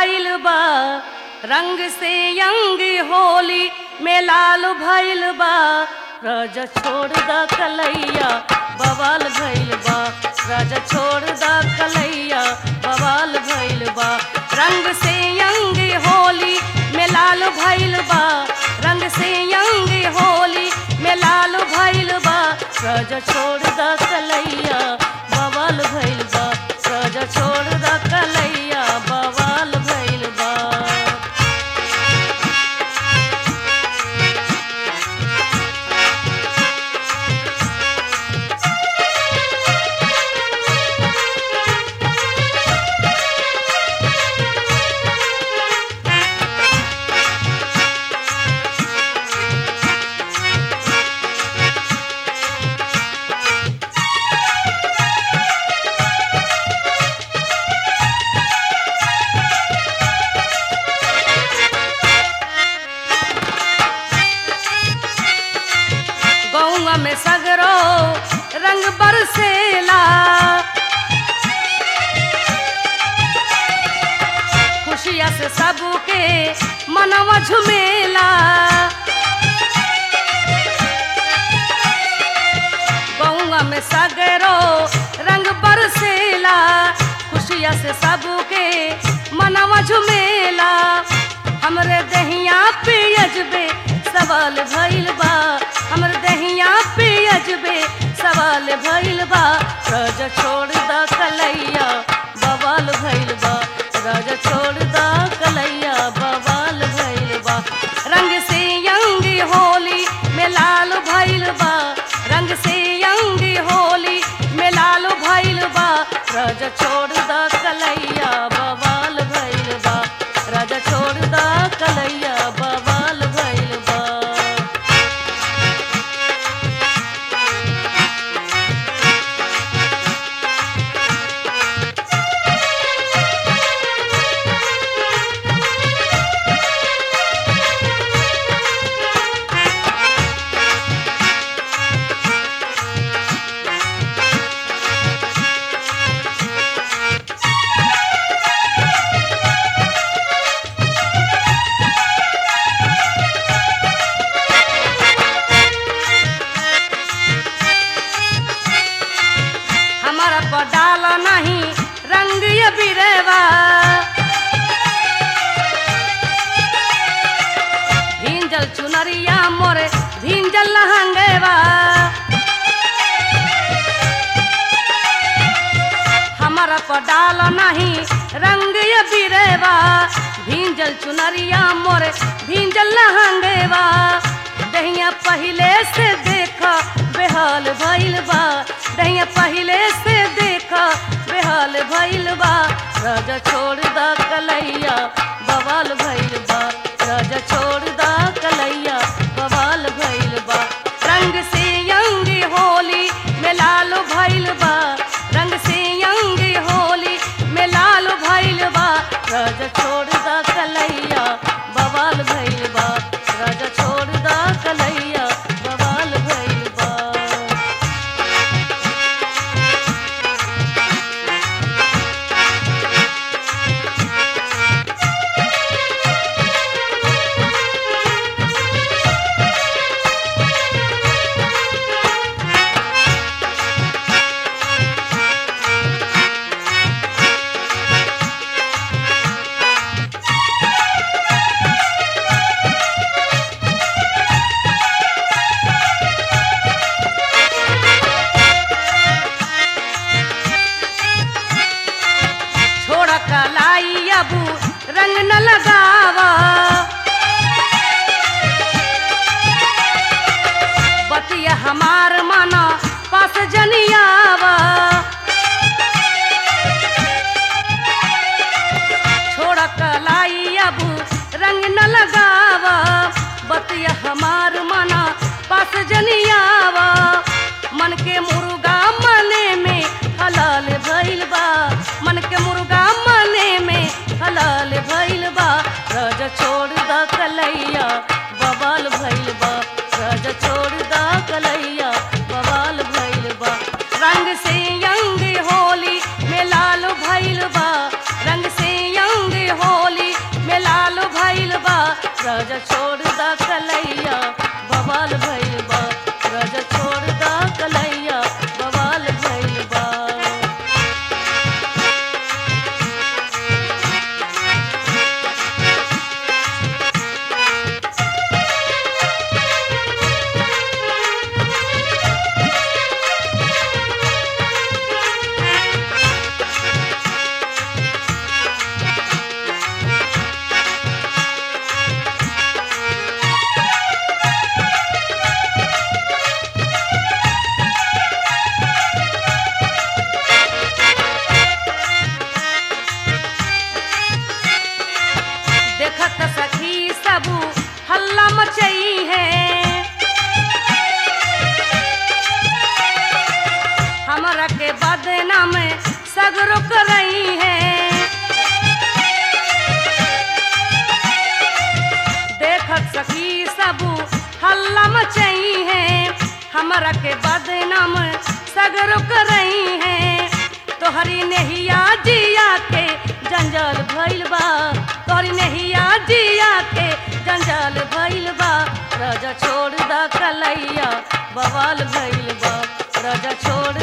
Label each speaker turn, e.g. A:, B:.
A: भइल बा रंग से यंग होली में लाल भइल बा राजा छोड़ द कलैया बवाल भइल बा राजा छोड़ द कलैया बवाल भइल बा रंग से यंग होली में लाल भइल बा रंग से यंग होली में लाल भइल बा राजा छोड़ द कलैया बवाल भइल बा राजा छोड़ द कलैया बवाल भइल बा गौवा में सगरो रंग बरसेला खुशिया से सबके मनवा झुमेला गौवा में सगरो रंग बरसेला खुशिया से सबके मनवा झुमेला हमरे दहिया पे अजबे सवाल भइल बा हमर दहिया पे अजबे सवाल भइल बा राजा छोड़ द कलैया बवाल भइल बा राजा छोड़ द कलैया बवाल भइल बा रंग से यंग होली में लाल भइल बा रंग से यंग होली में लाल भइल बा राजा छोड़ द कलैया बवाल भइल बा राजा छोड़ द कलैया बवाल भइल बा हमारा पडाल नहीं रंग ये बिरेवा भींजल चुनरिया मोरे भींजल लहंगेवा हमारा पडाल नहीं रंग ये बिरेवा भींजल चुनरिया मोरे भींजल लहंगेवा दहिया पहिले से देखा बेहाल भइल बा दहिया पहिले से देखा बेहाल भइल बा राजा छोड़ द कलैया बवाल भइल बा राजा छोड़ द कलैया बवाल भइल बा रंग से यंग होली में लाल भइल बा रंग से यंग होली में लाल भइल बा राजा छोड़ द कलैया बवाल भइल बा राजा छोड़ द कलैया बवाल भइल बा छोड़ कलाई अबू रंग न लगावा बतिया हमार माना पास जनियावा छोड़ कलाई अबू रंग न लगावा बतिया हमार माना पास जनियावा मन के मुर्गा मने में हलाल भइल बा मन के मुर्गा मने में हलाल भइल बा राजा छोड़ द कलैया बवाल भइल बा राजा छोड़ द कलैया बवाल भइल बा रंग से यंग होली में लाल भइल बा रंग से यंग होली हमरा के बदनाम सगरो करई है तोहरी नेहिया जिया के जंजाल भइल बा तोहरी नेहिया जिया के जंजाल भइल बा राजा छोड़ द कलैया बवाल भइल बा राजा छोड़